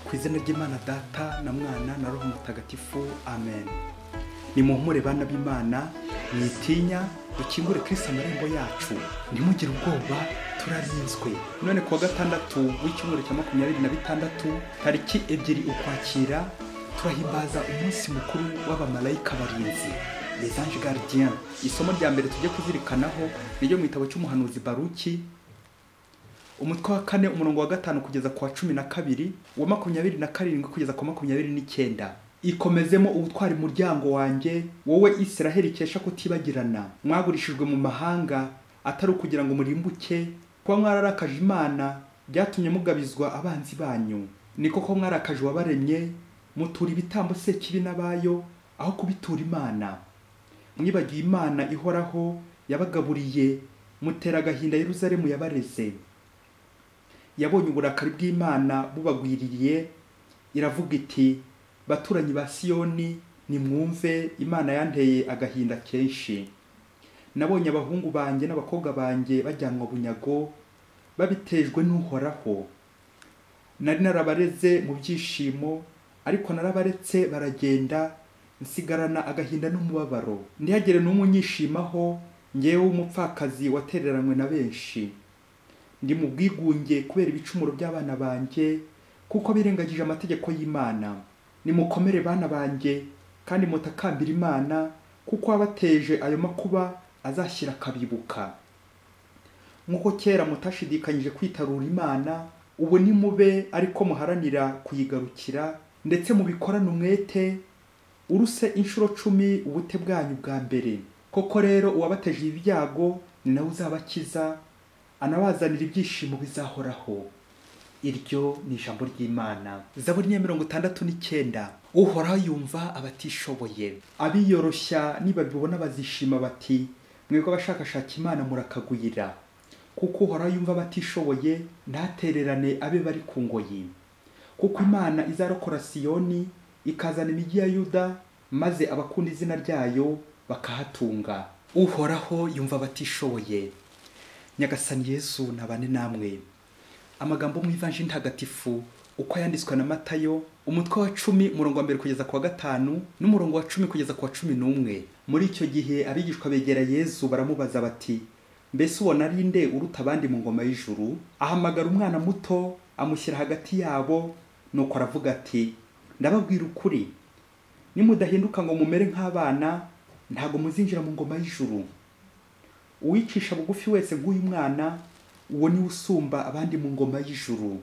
ku izina ry'imana data na mwana na roho mutagatifu amen ni muhumure bana b'imana mwitinya dukingure kirisi amarembo yacu ntimugire ubwoba turarinzwe none kuwa gatandatu w'icyumweru cya makumyabiri na bitandatu tariki ebyiri ukwakira turahimbaza umunsi mukuru w'abamarayika barinzi les anges gardiens isomo rya mbere tujye kuzirikanaho niryo mu gitabo cy'umuhanuzi baruki umutwe wa kane umurongo wa gatanu kugeza ku wa cumi na kabiri wa makumyabiri na karindwi kugeza ku wa makumyabiri n'icyenda ikomezemo ubutwari muryango wanjye wowe israheli ikesha kutibagirana mwagurishijwe mu mahanga atari ukugira ngo murimbuke kuba mwararakaje imana byatumye mugabizwa abanzi banyu ni koko mwarakaje uwabaremye mutura ibitambo se kibi n'abayo aho kubitura imana mwibagiye imana ihoraho yabagaburiye mutera agahinda yeruzalemu yabareze yabonye uburakari bw'imana bubagwiririye iravuga iti baturanyi ba siyoni nimwumve imana yanteye agahinda kenshi nabonye abahungu banjye n'abakobwa banjye bajyanwa bunyago babitejwe n'uhoraho nari narabareze mu byishimo ariko narabaretse baragenda nsigarana agahinda n'umubabaro ntihagire n'umwe unyishimaho ngewe w'umupfakazi watereranywe na benshi ndi mu bwigunge kubera ibicumuro by'abana banjye kuko birengagije amategeko y'imana nimukomere bana banjye kandi mutakambira imana kuko wabateje ayo makuba azashyira akabibuka nk'uko kera mutashidikanyije kwitarura imana ubu nimube ariko muharanira kuyigarukira ndetse mubikorane umwete uruse inshuro cumi ubute bwanyu bwa mbere koko rero uwabateje ibyago ni nawe uzabakiza anabazanira ibyishimo bizahoraho iryo ni ijambo ry'imana zaburi niya mirongo itandatu n'icyenda uhoraho yumva abatishoboye abiyoroshya nibabibona bazishima bati mwebwe abashakashaka imana murakagwira kuko uhoraho yumva abatishoboye ntatererane abe bari ku ngoyi kuko imana izarokora siyoni ikazana imijyi ya yuda maze abakunda izina ryayo bakahatunga uhoraho yumva abatishoboye nyagasani yesu nabane namwe amagambo mu ivanje ntagatifu uko yanditswe na matayo umutwe wa cumi umurongo wa mbere kugeza ku wa gatanu n'umurongo wa cumi kugeza ku wa cumi n'umwe muri icyo gihe abigishwa begera yezu baramubaza bati mbese ubona ari nde uruta abandi mu ngoma y'ijuru ahamagara umwana muto amushyira hagati yabo nuko aravuga ati ndababwira ukuri nimudahinduka ngo mumere nk'abana ntabwo muzinjira mu ngoma y'ijuru uwicisha bugufi wese nk'uyu mwana uwo niwe usumba abandi mu ngoma y'ijuru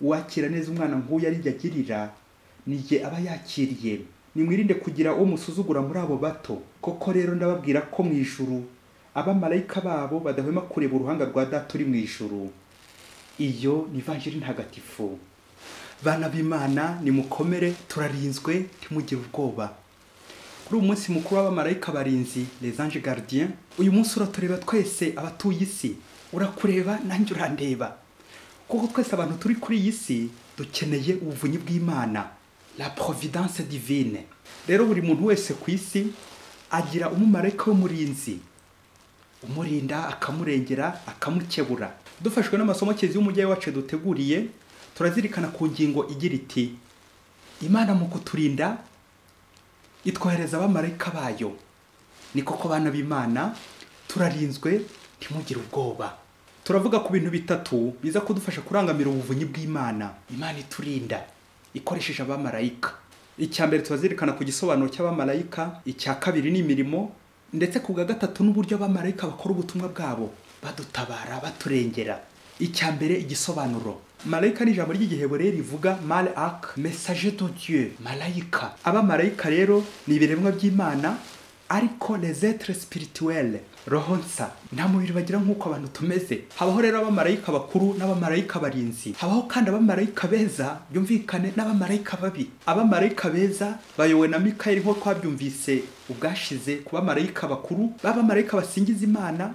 uwakira neza umwana nk'uyu arijya agirira ni jye aba yakiriye nimwirinde kugira uwo musuzugura muri abo bato koko rero ndababwira ko mu ijuru abamarayika babo badahwema kureba uruhanga rwa data uri mu ijuru iyo ni ivanjiri ntagatifu bana b'imana nimukomere turarinzwe ntimugire ubwoba kuri uyu munsi mukuru w'abamarayika barinzi les anges gardiens uyu munsi uratureba twese abatuye isi urakureba nanjye urandeba kuko twese abantu turi kuri iyi si dukeneye ubuvunyi bw'imana la providence divine rero buri muntu wese ku isi agira umumarayika w'umurinzi umurinda akamurengera akamukebura dufashwe n'amasomo kezi y'umujyi wacu duteguriye turazirikana ku ngingo igira iti imana mu kuturinda itwohereza abamarayika bayo ni koko bana b'imana turarinzwe ntimugire ubwoba turavuga ku bintu bitatu biza kudufasha kurangamira ubuvunyi bw'imana imana iturinda ikoresheje abamarayika icya mbere turazirikana ku gisobanuro cy'abamarayika icya kabiri ni imirimo ndetse ku bwa gatatu n'uburyo abamarayika bakora ubutumwa bwabo badutabara baturengera icya mbere igisobanuro marayika ni ijambo ry'igihebureye rivuga mare ak mesaje do dieu marayika abamarayika rero ni ibiremwa by'imana ariko lezetre spirituelle roho nsa nta mubiri bagira nk'uko abantu tumeze habaho rero abamarayika bakuru n'abamarayika barinzi habaho kandi abamarayika beza byumvikane n'abamarayika babi abamarayika beza bayowe na mikayeli nk'uko twabyumvise ubwashize ku bamarayika bakuru b'abamarayika basingiza imana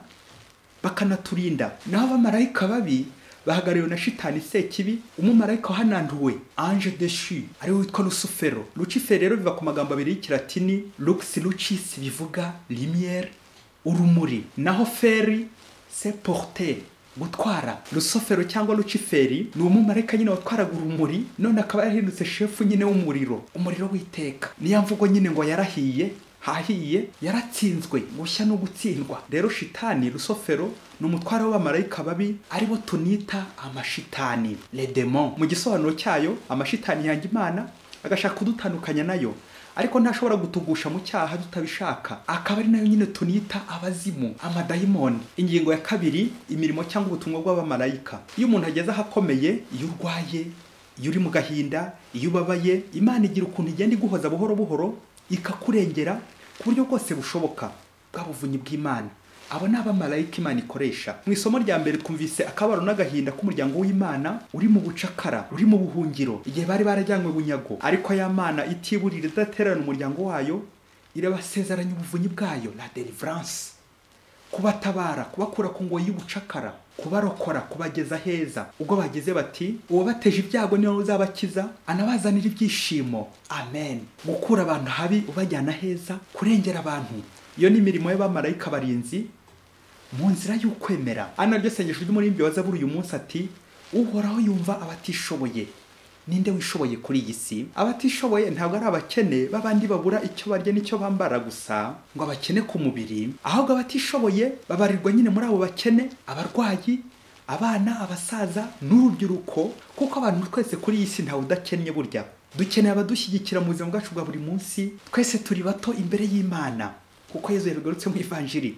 bakanaturinda naho abamarayika babi bahagariwe na shitani sekibi umumarayika wahananduwe ange deshi ariwe witwa rusufero luciferi rero biva ku magambo abiri y'ikilatini lux lucis bivuga limiere urumuri naho feri se porte gutwara rusofero cyangwa luciferi ni umumarayika nyine watwaraga urumuri none akaba yarahindutse shefu nyine w'umuriro umuriro w'iteka niya mvugo nyine ngo yarahiye hahiye yaratsinzwe gushya no gutsindwa rero shitani rusofero ni umutware w'abamarayika babi aribo tunita amashitani ledemon mu gisobanuro cyayo amashitani yanga imana agashaka kudutandukanya nayo ariko ntashobora gutugusha mu cyaha tutabishaka akaba ari nayo nyine tunita abazimu amadayimoni ingingo ya kabiri imirimo cyangwa ubutumwa bw'abamarayika iyo umuntu ageze ahakomeye iyo urwaye iyo uri mu gahinda iyo ubabaye imana igira ukuntu igenda iguhoza buhoro buhoro ikakurengera ku buryo bwose bushoboka bwa buvunyi bw'imana abo ni abamarayika imana ikoresha mu isomo rya mbere twumvise akabaro n'agahinda k'umuryango w'imana uri mu bucakara uri mu buhungiro igihe bari barajyanywe bunyago ariko ya mana itiburira idatererana umuryango wayo irabasezeranya ubuvunyi bwayo la deliverance kubatabara kubakura ku ngoyi y'ubucakara kubarokora kubageza heza ubwo bagize bati uwabateje ibyago niwe uzabakiza anabazanira ibyishimo amen gukura abantu habi ubajyana heza kurengera abantu iyo ni imirimo y'abamarayika barinzi mu nzira y'ukwemera ana ryo sengesho ry'umuririmbyi wa zaburi uyu munsi ati uhoraho yumva abatishoboye ninde wishoboye kuri iyi si abatishoboye ntabwo ari abakene b'abandi babura icyo barya n'icyo bambara gusa ngo abakene ku mubiri ahubwo abatishoboye babarirwa nyine muri abo bakene abarwayi abana abasaza n'urubyiruko kuko abantu twese kuri iyi si ntawe udakennye burya dukeneye abadushyigikira mu buzima bwacu bwa buri munsi twese turi bato imbere y'imana kuko yezu yabigarutse mu ivanjiri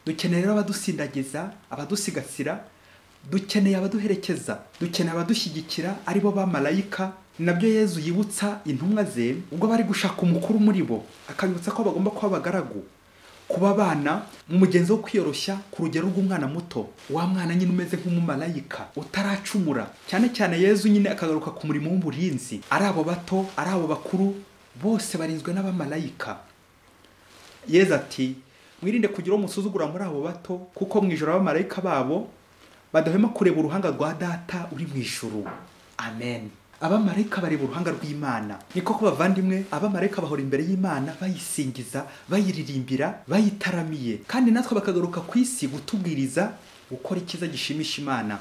dukeneye rero abadusindagiza abadusigasira dukeneye abaduherekeza dukeneye abadushyigikira aribo ba marayika nabyo yezu yibutsa intumwa ze ubwo bari gushaka umukuru muri bo akabibutsa ko bagomba kuba abagaragu kuba abana mu mugenzi wo kwiyoroshya ku rugero rw'umwana muto wa mwana nyine umeze nk'umumarayika utaracumura cyane cyane yezu nyine akagaruka ku murimo w'umurinzi ari abo bato ari abo bakuru bose barinzwe n'abamarayika yezu ati mwirinde kugira uwo musuzugura muri abo bato kuko mu ijoro abamarayika babo badahwema kureba uruhanga rwa data uri mu ijuru amen abamarayika bareba uruhanga rw'imana ni koko bavandimwe abamarayika bahora imbere y'imana bayisingiza bayiririmbira bayitaramiye kandi natwe bakagaruka ku isi gutubwiriza gukora icyiza gishimisha imana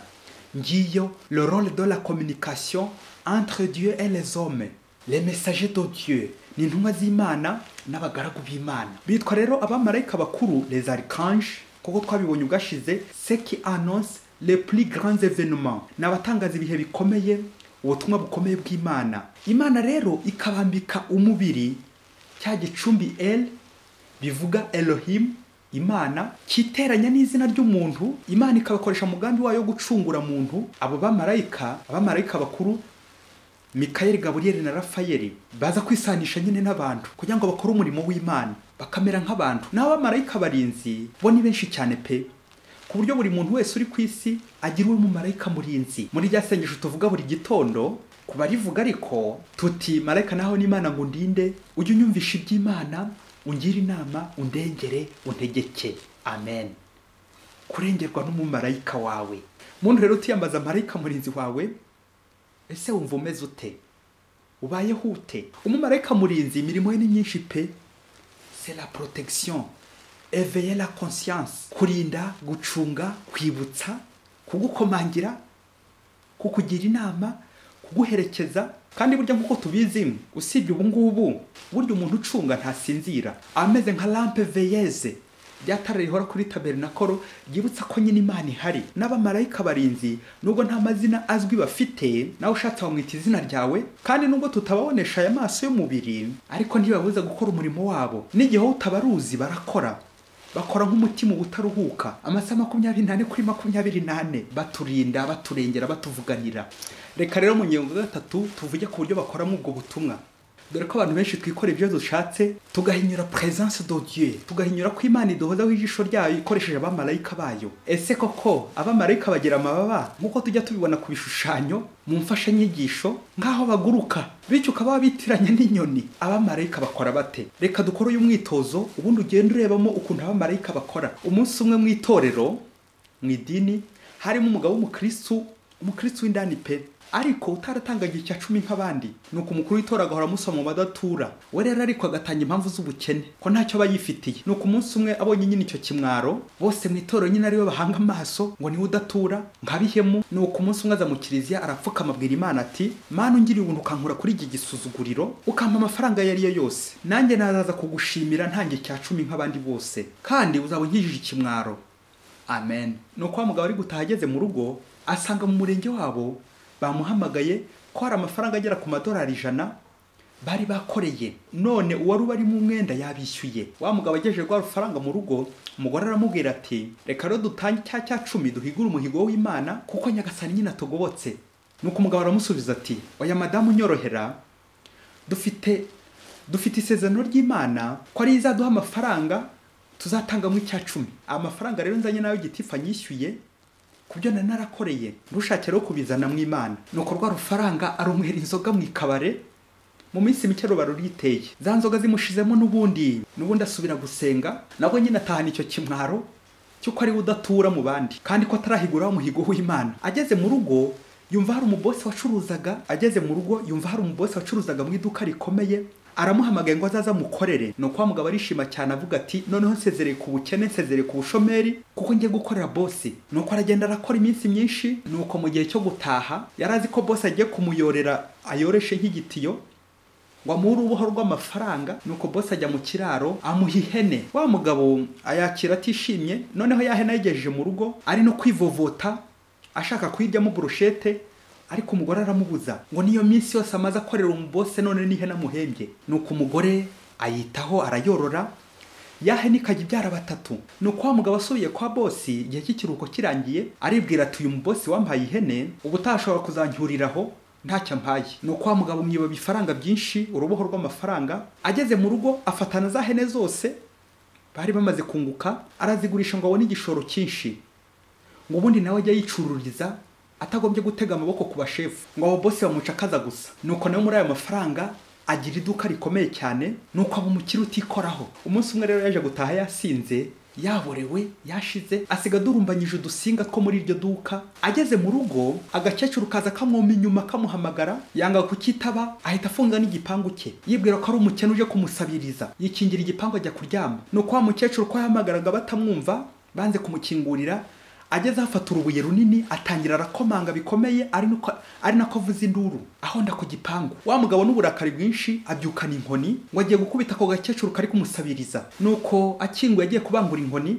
ngiyo le rôle de la communication entre dieu et les hommes les messagers de dieu ni intumwa z'imana n'abagaragu b'imana bitwa rero abamarayika bakuru les archanges kuko twabibonye ubwashize seki annonce les plus grands événements ni abatangaza ibihe bikomeye ubutumwa bukomeye bw'imana imana rero ikabambika umubiri cya gicumbi el bivuga elohim imana kiteranya n'izina ry'umuntu imana ikabakoresha umugambi wayo wo gucungura muntu abo bamarayika abamarayika bakuru mikayeli gaburiyeli na rafayeli baza kwisanisha nyine n'abantu kugira ngo bakore umurimo w'imana bakamera nk'abantu n'abamarayika barinzi bo ni benshi cyane pe ku buryo buri muntu wese uri ku isi agira uwo mumarayika murinzi muri rya sengesho tuvuga buri gitondo ku barivuga ariko tuti marayika naho n'imana ngo ndinde ujye unyumvisha iby'imana ungire inama undengere untegeke amen kurengerwa n'umumarayika wawe muntu rero utiyambaza marayika murinzi wawe ese wumva umeze ute ubayeho ute umumarayika murinzi imirimo ye ni myinshi pe c'est la protection éveiller la conscience kurinda gucunga kwibutsa kugukomangira kukugira inama kuguherekeza kandi burya nk'uko tubizi usibye ubu ngubu burya umuntu ucunga ntasinzira ameze nka lampe veyeze rya tara rihora kuri tabernakoro ryibutsa ko nyine imana ihari n'abamarayika barinzi nubwo nta mazina azwi bafite nawe ushatse wamwita izina ryawe kandi nubwo tutababonesha aya maso y'umubiri ariko ntibabuza gukora umurimo wabo n'igihe wowe utabaruzi barakora bakora nk'umutima utaruhuka amasaha makumyabiri n'ane kuri makumyabiri n'ane baturinda baturengera batuvuganira reka rero mu ngingo gatatu tuvuge ku buryo bakoramo ubwo butumwa dore ko abantu benshi twikorera ibyo dushatse tugahinyura presence de Dieu tugahinyura ko imana iduhozaho ijisho ryayo ikoresheje abamarayika bayo ese koko abamarayika bagira amababa nk'uko tujya tubibona ku bishushanyo mu mfashanyigisho nk'aho baguruka bityo ukaba wabitiranya n'inyoni abamarayika bakora bate reka dukore uyu mwitozo ubundi ugenda urebamo ukuntu abamarayika bakora umunsi umwe mu itorero mu idini harimo umugabo w'umukirisitu umukristo w'indani pe ariko utaratangaga icya cumi nk'abandi ni uko umukuru w'itora agahora amusoma mu badatura we rero ariko agatanga impamvu z'ubukene ko ntacyo aba yifitiye ni uko umunsi umwe abonye nyine icyo kimwaro bose mu itorero nyine ariwe bahanga amaso ngo niwe udatura nk'abihemu ni uko umunsi umwe aza mu kiliziya arapfukama abwira imana ati mana ungiriye ubuntu ukankura kuri iki gisuzuguriro ukampa amafaranga ayo ari yo yose nanjye nazaza kugushimira ntange icya cumi nk'abandi bose kandi uzaba unkijije ikimwaro amen ni uko wa mugabo ari gutaha ageze mu rugo asanga mu murenge wabo bamuhamagaye ko hari amafaranga agera ku madolari ijana bari bakoreye none uwari ubari mu mwenda yabishyuye wa mugabo agejeje rwa rufaranga mu rugo umugore aramubwira ati reka rero dutange icya cya cumi duhigure umuhigo w'imana kuko nyagasani nyine atugobotse nuko umugabo aramusubiza ati oya madamu unyorohera dufite dufite isezerano ry'imana ko ariyo izaduha amafaranga tuzatangamo icya cumi amafaranga rero nzanye nayo gitifu anyishyuye ku byo nari narakoreye ntushake rero kubizana mu imana ni uko rwa rufaranga arumwera inzoga mu ikabare mu minsi mike ruba ruriteye za nzoga zimushizemo n'ubundi n'ubundi asubira gusenga nabwo nyine atahana icyo kimwaro cy'uko ariwe udatura mu bandi kandi ko atarahiguraho umuhigo w'imana ageze mu rugo yumva hari umubosi wacuruzaga ageze mu rugo yumva hari umubosi wacuruzaga mu iduka rikomeye aramuhamagaye ngo azaze amukorere ni uko wa mugabo arishima cyane avuga ati noneho nsezereye ku bukene nsezereye ku bushomeri kuko ngiye gukorera bosi ni uko aragenda arakora iminsi myinshi ni uko mu gihe cyo gutaha yari azi ko bosi agiye kumuyorera ayoreshe nk'igitiyo ngo amuhe uruboho rw'amafaranga ni uko bosi ajya mu kiraro amuha ihene wa mugabo ayakira atishimye noneho ya hene ayigejeje mu rugo ari no kwivovota ashaka kuyiryamo burushete ariko umugore aramubuza ngo niyo minsi yose amaze akorera umubose none n'ihene amuhembye ni uko umugore ayitaho arayorora yahene ikajya ibyara batatu ni uko wa mugabo asubiye kwa bosi igihe cy'ikiruhuko kirangiye aribwira ati uyu mubosi wampaye ihene ubu utashobora kuzancyuriraho ntacyo ampaye ni uko wa mugabo mwiba ifaranga byinshi uruboho rw'amafaranga ageze mu rugo afatana za hene zose bari bamaze kunguka arazigurisha ngo abone igishoro cyinshi ngo ubundi nawe ajya yicururiza atagombye gutega amaboko ku bashefu ngo abo bose bamucakaza gusa nuko nawe muri ayo mafaranga agira iduka rikomeye cyane nuko aba umukire utikoraho umunsi umwe rero yaje gutaha yasinze yaborewe yashize asiga adurumbanyije udusinga two muri iryo duka ageze mu rugo agakecuru kaza kamwoma inyuma kamuhamagara yanga kukitaba ahita afunga n'igipangu cye yibwira ko ari umukene uje kumusabiriza yikingira igipangu ajya kuryama nuko wa mukecuru ko yahamagaraga batamwumva banze kumukingurira ageze afata urubuye runini atangira arakomanga bikomeye ari nuko ari nako avuza induru ahonda ku gipangu wa mugabo n'uburakari bwinshi abyukana inkoni ngo agiye gukubita ako gakecuru kari kumusabiriza nuko akinguye agiye kubangura inkoni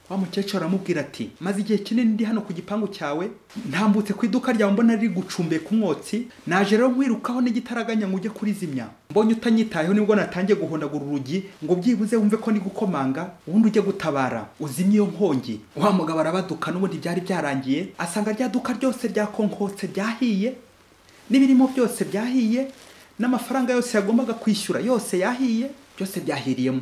wa mukecuru aramubwira ati maze igihe kinini ndi hano ku gipangu cyawe ntambutse ku iduka ryawe mbona riri gucumbe ku mwotsi naje rero nkwirukaho n'igitaraganya ngo ujye kurizimya mbonye utanyitayeho nibwo natangiye guhondagura urugi ngo byibuze wumve ko gukomanga ubundi ujye gutabara uzimye iyo nkongi wa mugabo arabaduka n'ubundi byari byarangiye asanga rya duka ryose ryakonkotse byahiye n'ibirimo byose byahiye n'amafaranga yose yagombaga kwishyura yose yahiye byose byahiriyemo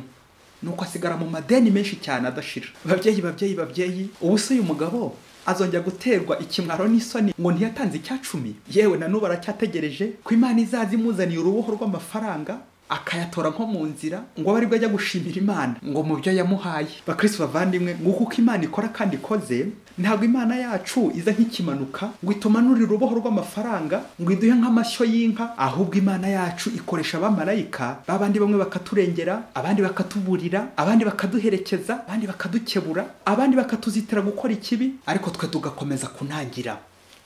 nuko asigara mu madeni menshi cyane adashira babyeyi babyeyi babyeyi ubu se uyu mugabo azongera guterwa ikimwaro n'isoni ngo ntiyatanze icya cumi yewe na n'ubu aracyategereje ko imana izaza imuzaniye uruboho rw'amafaranga akayatora nko mu nzira ngo abe aribwo ajya gushimira imana ngo mu byo yamuhaye bakristo bavandimwe nguko uko imana ikora kandi ikoze ntabwo imana yacu iza nk'ikimanuka ngo itumanure uruboho rw'amafaranga ngo iduhe nk'amashyo y'inka ahubwo imana yacu ikoresha abamarayika babandi bamwe bakaturengera abandi bakatuburira abandi bakaduherekeza abandi bakadukebura abandi bakatuzitira gukora ikibi ariko twe tugakomeza kunangira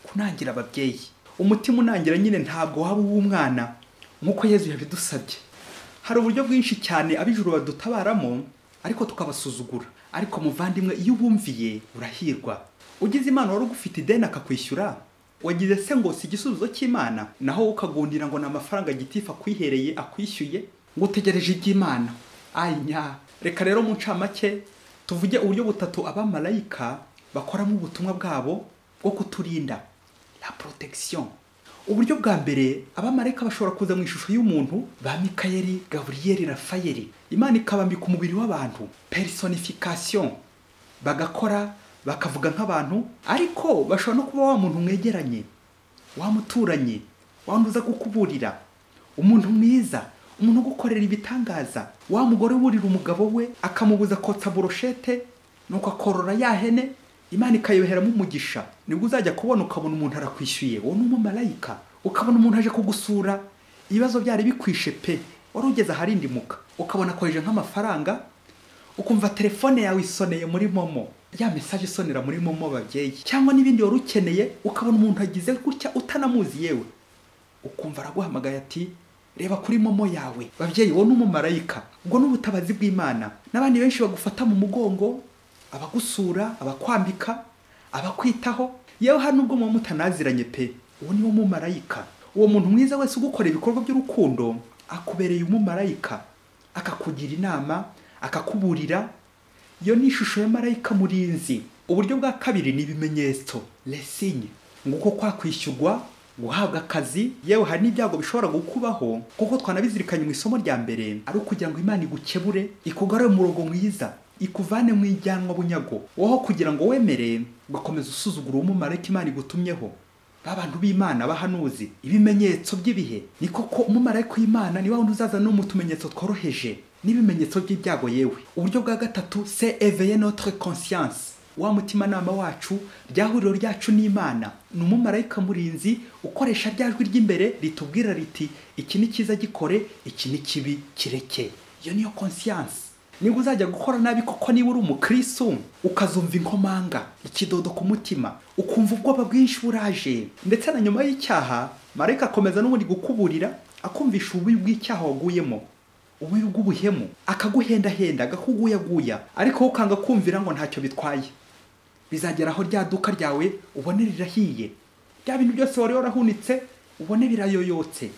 kunangira ababyeyi umutima unangira nyine ntabwo waba uw'umwana nk'uko yezu yabidusabye hari uburyo bwinshi cyane ab'ijuru badutabaramo ariko tukabasuzugura ariko muvandimwe iyo ubumviye urahirwa ugize imana wari ugufite ideni akakwishyura wagize se ngo si igisubizo cy'imana naho ukagundira ngo ni amafaranga gitifu akwihereye akwishyuye ngo utegereje iby'imana anya reka rero mu ncamake tuvuge uburyo butatu abamarayika bakoramo ubutumwa bwabo bwo kuturinda la protection uburyo bwa mbere abamarayika bashobora kuza mu ishusho y'umuntu ba mikayeli gaburiyeli rafayeli imana ikabambika umubiri w'abantu personification bagakora bakavuga nk'abantu ariko bashobora no kuba wa muntu mwegeranye wamuturanye wandi uza kukuburira umuntu mwiza umuntu ugukorera ibitangaza wa mugore uburira umugabo we akamubuza kotsa burushete nuko akorora ya hene imana ikayoheramo umugisha nibwo uzajya kubona ukabona umuntu arakwishyuye wowe ni umumarayika ukabona umuntu aje kugusura ibibazo byari bikwishe pe wari ugeze aharindimuka ukabona akoresheje nk'amafaranga ukumva telefone yawe isoneye muri momo ya mesaje isonera muri momo babyeyi cyangwa n'ibindi wari ukeneye ukabona umuntu agize gutya utanamuzi yewe ukumva araguhamagaye ati reba kuri momo yawe babyeyi wowe ni umumarayika ubwo ni ubutabazi bw'imana n'abandi benshi bagufata mu mugongo abagusura abakwambika abakwitaho yewe hano ubwo muba mutanaziranye pe uwo ni wo mumarayika uwo muntu mwiza wese ugukora ibikorwa by'urukundo akubereye umumarayika akakugira inama akakuburira iyo ni ishusho ya marayika murinzi uburyo bwa kabiri ni ibimenyetso lesinye nguko kwakwishyurwa guhabwa akazi yewe hari n'ibyago bishobora gukubaho kuko twanabizirikanye mu isomo rya mbere ari ukugira ngo imana igukebure ikugarure umurongo mwiza ikuvane mu ijyanwa bunyago woho kugira ngo wemere ugakomeza usuzugura umumarayika imana igutumyeho ba bantu b'imana bahanuzi ibimenyetso by'ibihe ni koko umumarayika w'imana ni wa wundi uzaza no mu tumenyetso tworoheje n'ibimenyetso by'ibyago yewe uburyo bwa gatatu se eveye notre conscience wa mutimanama wacu ryahuriro ryacu n'imana ni umumarayika murinzi ukoresha rya jwi ry'imbere ritubwira riti iki ni cyiza gikore iki ni kibi kireke iyo niyo conscience niba uzajya gukora nabi kuko niba uri umukristo ukazumva inkomanga ikidodo ku mutima ukumva ubwoba bwinshi buraje ndetse na nyuma y'icyaha marayika akomeza n'ubundi gukuburira akumvisha ububi bw'icyaha waguyemo ububi bw'ubuhemu akaguhendahenda akakuguyaguya ariko ukanga kumvira ngo ntacyo bitwaye bizagera aho rya duka ryawe ubone rirahiye bya bintu byose wari warahunitse ubone birayoyotse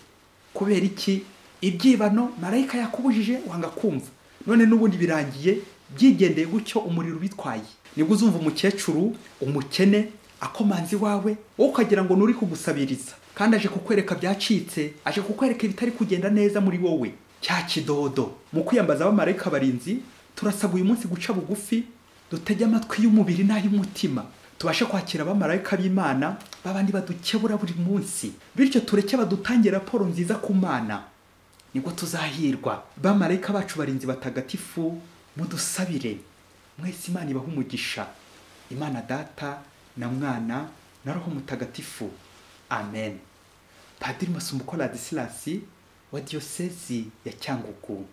kubera iki ibyibano marayika yakubujije wanga kumva none n'ubundi birangiye byigendeye gutyo umuriro ubitwaye nibwo uzumva umukecuru umukene akomanze iwawe wowe ukagira ngo nuri kugusabiriza kandi aje kukwereka byacitse aje kukwereka ibitari kugenda neza muri wowe cya kidodo mu kwiyambaza abamarayika barinzi turasabwa uyu munsi guca bugufi dutege amatwi y'umubiri n'ay'umutima tubashe kwakira abamarayika b'imana babandi badukebura buri munsi bityo tureke badutange raporo nziza ku mana nibwo tuzahirwa bamarayika bacu barinzi batagatifu mudusabire mwese imana ibaha umugisha imana data na mwana na roho mutagatifu amen padiri masumbuko radisilasi wa diyosezi ya cyangugu